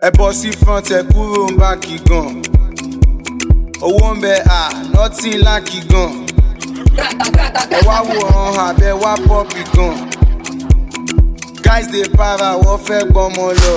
ẹ bọ́ sí front ẹ kúrò ń bá kí gan owó ń bẹ à nọ́tì láàkì gan ẹ wá wòran àbẹ wá pọ́ọ̀pì gan guys dey para wọ́n fẹ́ gbọ́mọ lọ.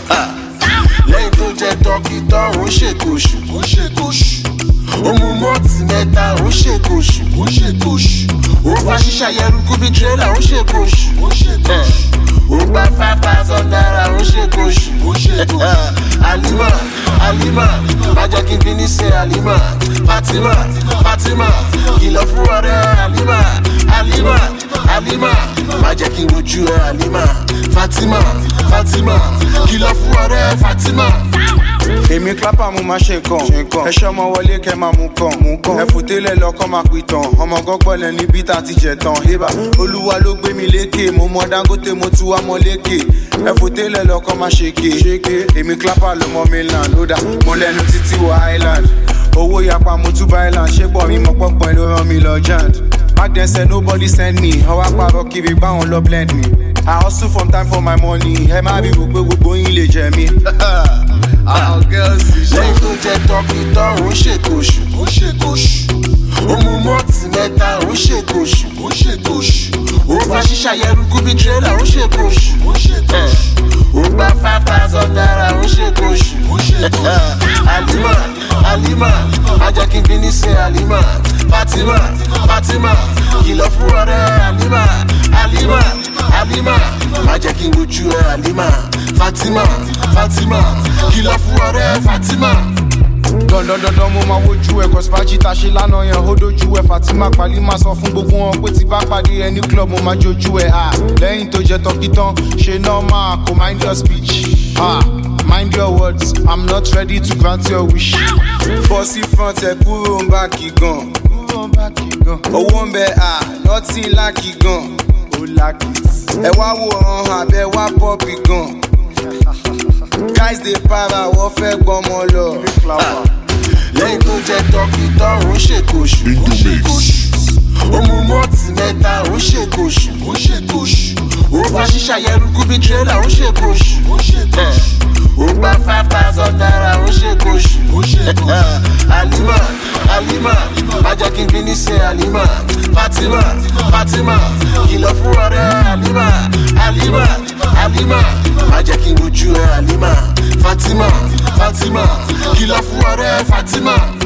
lẹ́yìn tó jẹ tọ́kì tán ó ṣèkóṣù ó ṣèkóṣù ó mu mọ́ọ̀tì mẹ́ta ó ṣèkóṣù ó ṣèkóṣù ó fa ṣíṣà yẹrùkú bíi tírélà ó ṣèkóṣù ó ṣèkóṣù ó gba five thousand naira ó ṣèkóṣù ó ṣèkóṣù alima alima má jẹ́ kí n bí ní ṣe alima fatima fatima kìlọ̀ fún ọ̀rẹ́ alima alima alima má jẹ́ kí n rojú ẹ alima fatima fatima kìlọ̀ fún ọ̀rẹ́ fatima. èmi clapper mo máa ṣe nǹkan ẹ ṣọmọ wọlé kẹ máa mú kàn mú kàn ẹ fòtélẹ lọkọ máa pè tán ọmọ gọgbọlẹ níbi tá a ti jẹ tán hébà olúwa ló gbé mi lékè mo mọ dangote mo tún wá mọ lékè ẹ fòtélẹ lọkọ máa ṣèké ṣèké èmi clapper ló mọ mainland ó dà mo lẹnu títí wọ island owó yapa mo tún bá island ṣé bọ̀ mi mọ pọ́pọ́n ló rán mi lọ jand back then say nobody send me ọwọ́ àpárọ̀ kiri báwọn lọ blend me i hustle from time for my money ẹ má bí gbogbo gbogbo yín lè jẹ mí. àwọn girls ti ṣe. lẹ́yìn tó jẹ tọ́kì tán ó ṣèkóṣù ó ṣèkóṣù ó mu mọ́ọ̀tì mẹ́ta ó ṣèkóṣù ó ṣèkóṣù ó fa ṣíṣà yẹrùkú bíi tírélà ó ṣèkóṣù ó ṣèkóṣù ó gba five thousand naira ó ṣèkóṣù ó ṣèkóṣù alima alima má jẹ́ kí n bí ní ṣe alima fatima fatima kìlọ̀ fún ọ̀rẹ́ alima alima alima má jẹ́ kí n rojú ẹ alima fatima fatima kìlọ̀ fún ọ̀rẹ́ fatima. dandandandan mo máa wojú ẹ kọsípájì tá a ṣe lánàá yẹn ó dojú ẹ fatima pali máa sọ fún gbogbo wọn pé tí bá pàdé ẹ ní club mo máa jojú ẹ à lẹ́yìn tó jẹ tọ́kí tán ṣe normal kò mind your speech ah mind your words i'm not ready to grant your wish. bọ́ sí front ẹ kúrò ń bá kí gan owó ń bẹ à nọ́tì láàkì gan ó láàkì ẹ wá wòran àbẹ wá pọ́ọ̀pì gan guys dey para wọ́n fẹ́ gbọ́mọ lọ. lẹ́yìn tó jẹ tọ́kì tán ó ṣèkóṣù ó ṣèkóṣù ó mu mọ́ọ̀tì mẹ́ta ó ṣèkóṣù ó ṣèkóṣù ó fa ṣíṣà yẹrùkú bíi tírélà ó ṣèkóṣù ó ṣèkóṣù ó gba five thousand naira ó ṣèkóṣù ó ṣèkóṣù alima alima má jẹ́ kí n bí ní ṣe alima fatima fatima kìlọ̀ fún ọ̀rẹ́ alima alima alima má jẹ́ kí n rojú ẹ alima fatima fatima kìlọ̀ fún ọ̀rẹ́ fatima.